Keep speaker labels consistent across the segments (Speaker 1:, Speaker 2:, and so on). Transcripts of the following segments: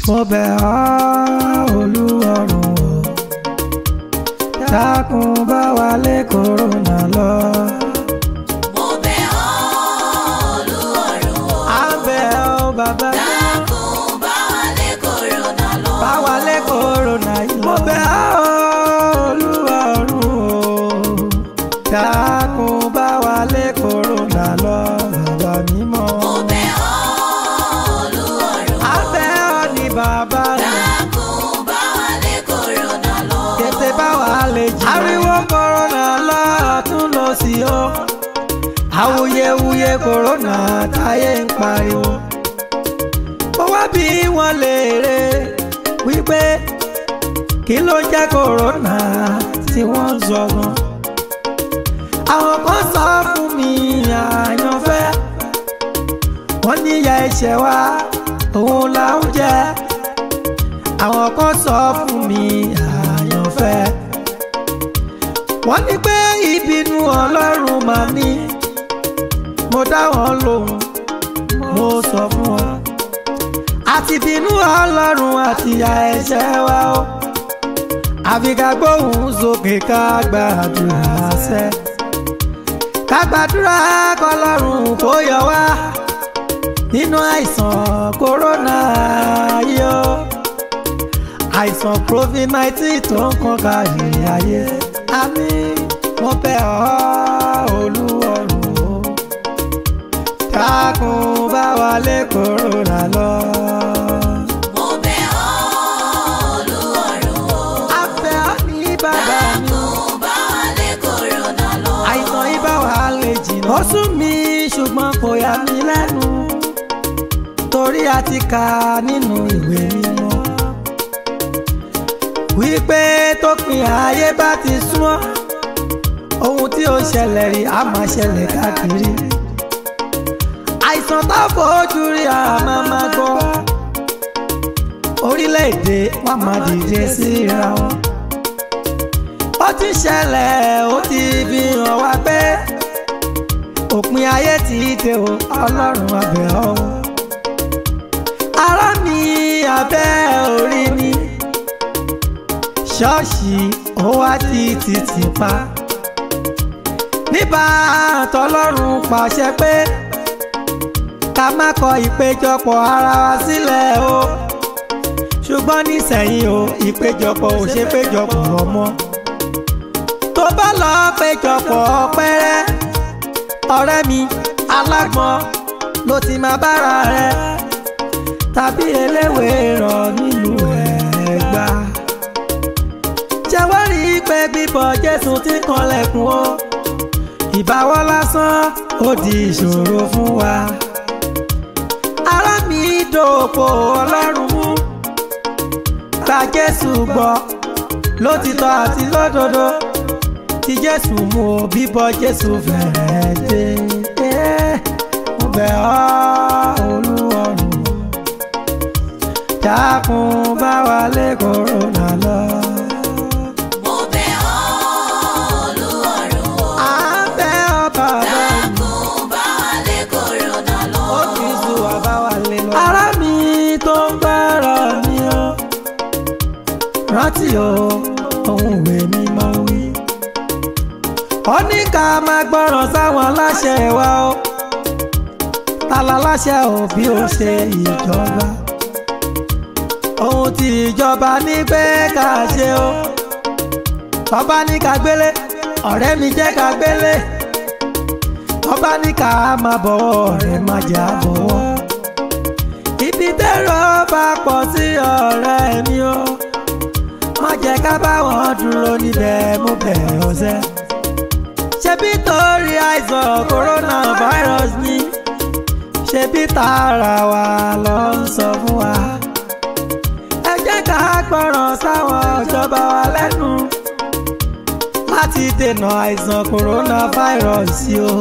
Speaker 1: mo bẹ̀ ọ́ olúwarùn o dákun bá wa lé kòrónà lọ.
Speaker 2: mo bẹ̀ ọ́ Olúwarun o.
Speaker 1: à ń bẹ̀ ọ́ bàbá
Speaker 2: dákun bá wa lé kòrónà lọ.
Speaker 1: bá wa lé kòrónà yìí lọ. mo bẹ̀ ọ́ olúwarùn o dákun bá wa lé kòrónà lọ bàbá mímọ́.
Speaker 2: mo bẹ̀ ọ́ Olúwarun o.
Speaker 1: à ń bẹ̀ ọ́ ní bàbá rẹ̀.
Speaker 2: dákun bá wa lé kòrónà lọ.
Speaker 1: tètè bá wà lè jì. ariwo kòrónà lọ́ọ̀tún lọ sí o. awuyewuye kòrónà táyé ń pariwo. ó wá bí wọ́n léèrè wípé kí ló jẹ́ kòrónà tí wọ́n ń sọ gan. àwọn kan sọ fún mi àyànfẹ́. wọ́n níyà ẹ̀ṣẹ̀ wa òun là ń jẹ àwọn kan sọ fún mi àyànfẹ́ wọ́n ní pé ìbínú ọlọ́run máa ní mo dá wọn lóhùn mo sọ fún wọn àti bínú ọlọ́run àti ìyà ẹ̀ṣẹ̀ wa o àfi ká gbóhùn sókè ká gbàdúrà sẹ́ ká gbàdúrà kọlọ́run kó yọ wá nínú àìsàn kòrónà yìí o àìsàn covid nineteen tó ń kàn kárí ayé àmì mo bẹ̀ ọ́ olúwarùn o dákun bá wa lé kòrónà lọ.
Speaker 2: mo bẹ̀ ọ́ Olúwarun o.
Speaker 1: a fẹ́ ọ́ ní bàbá mi
Speaker 2: dákun bá wa lé kòrónà lọ.
Speaker 1: àìsàn yìí bá wa lè jìnnà. ó sún mi ṣùgbọ́n kò yà mí lẹ́nu torí a ti kà nínú ìwé mímọ́ wípé tópin ayé bá ti súnmọ́ ohun tí ó ṣẹlẹ̀ rí a máa ṣẹlẹ̀ káàkiri àìsàn tá a fojú rí a máa máa gbọ́ orílẹ̀-èdè wọn máa dìde síra wọn ó ti ṣẹlẹ̀ ó ti fi hàn wá pé òpin ayé ti dé o ọlọ́run abẹ́ ọ̀hún ará mi abẹ́ orí mi ṣọ́ọ̀ṣì ó wá ti títì pa níbà tọlọ́run pàṣẹ pé ká má kọ ìpéjọpọ̀ ara wa sílẹ̀ o ṣùgbọ́n nísẹ̀yìn o ìpéjọpọ̀ ò ṣe péjọpọ̀ ọmọ tó bá lọ péjọpọ̀ pẹ́rẹ́ ọ̀rẹ́ mi alágbọ̀n ló ti máa bára rẹ tàbí eléwèé ràn nílùú Ẹ̀gbá jẹ́wọ́ rí i pé bíbọ̀ Jésù ti kanlẹ̀kùn o ìbáwọ́ lásán ó di ìṣòro fún wa ará mi dòpò Ọlọ́run mú gba Jésù gbọ́ lótìtọ́ àti lódodo tí Jésù mú o bíbọ̀ Jésù fẹ́rẹ̀ dé Eh, mo bẹ̀ ọ́ Olúwarùn dákun bá wa lé kòrónà lọ.
Speaker 2: mo bẹ̀ ọ́ Olúwarun o.
Speaker 1: à ń bẹ̀ ọ́ bàbá mi.
Speaker 2: dákun bá wa lé kòrónà lọ.
Speaker 1: ó ti zu àbáwálé lọ. ará mi tó ń bára mi o rántí o ohun ìwé mi máa wí. ó ní ká máa gbọ́ràn sáwọn aláṣẹ wa o tala láṣẹ ò bí ó ṣe ìjọba ohun tí ìjọba ní pé ká ṣe o tọ́ba ní ká gbélé ọ̀rẹ́ mi jẹ́ ká gbélé tọ́ba ní ká máa bọ̀wọ̀ ọ̀rẹ́ má jà bọ̀wọ̀ ibi tẹ́rọ bá pọ̀ sí ọ̀rẹ́ mi o má jẹ́ ká bá wọn dúró níbẹ̀ mú bẹ̀ ọ̀sẹ̀ ṣebí torí àìsàn coronavirus ni ṣebí tààrà wa ló ń sọ fún wa ẹ jẹ́ ká gbọ́ràn sáwọn ìjọba wa lẹ́nu láti dènà àìsàn coronavirus o.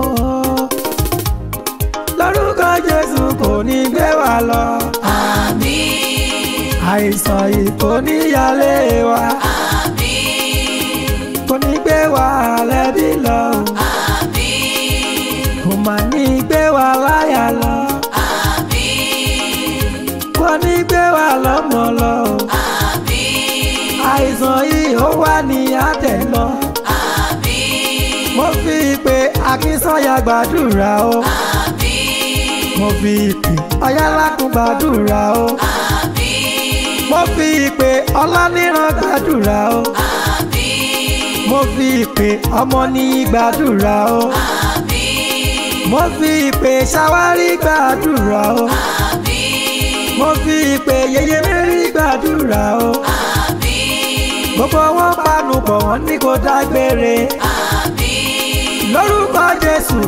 Speaker 1: lórúkọ Jésù kò ní gbé wa lọ
Speaker 2: àmín
Speaker 1: àìsàn yìí kò ní yálé wa
Speaker 2: àmín
Speaker 1: kò ní gbé wa lẹ́bí lọ
Speaker 2: àmín
Speaker 1: kò má ní gbé wa láyà lọ
Speaker 2: àmín
Speaker 1: kò ní gbé wa ọ̀yà gbàdúrà o
Speaker 2: àmín
Speaker 1: mo fi ìpè ọ̀yà lákùn gbàdúrà o
Speaker 2: àmín
Speaker 1: mo fi ìpè ọláníran gbàdúrà o
Speaker 2: àmín
Speaker 1: mo fi ìpè ọmọ ní gbàdúrà o
Speaker 2: àmín
Speaker 1: mo fi ìpè ṣàwárí gbàdúrà o
Speaker 2: àmín
Speaker 1: mo fi ìpè yeye mẹ́rin gbàdúrà o
Speaker 2: àmín
Speaker 1: gbogbo wọn panu pọ̀ wọ́n ní kó dágbére
Speaker 2: àmín
Speaker 1: lórúkọ jésù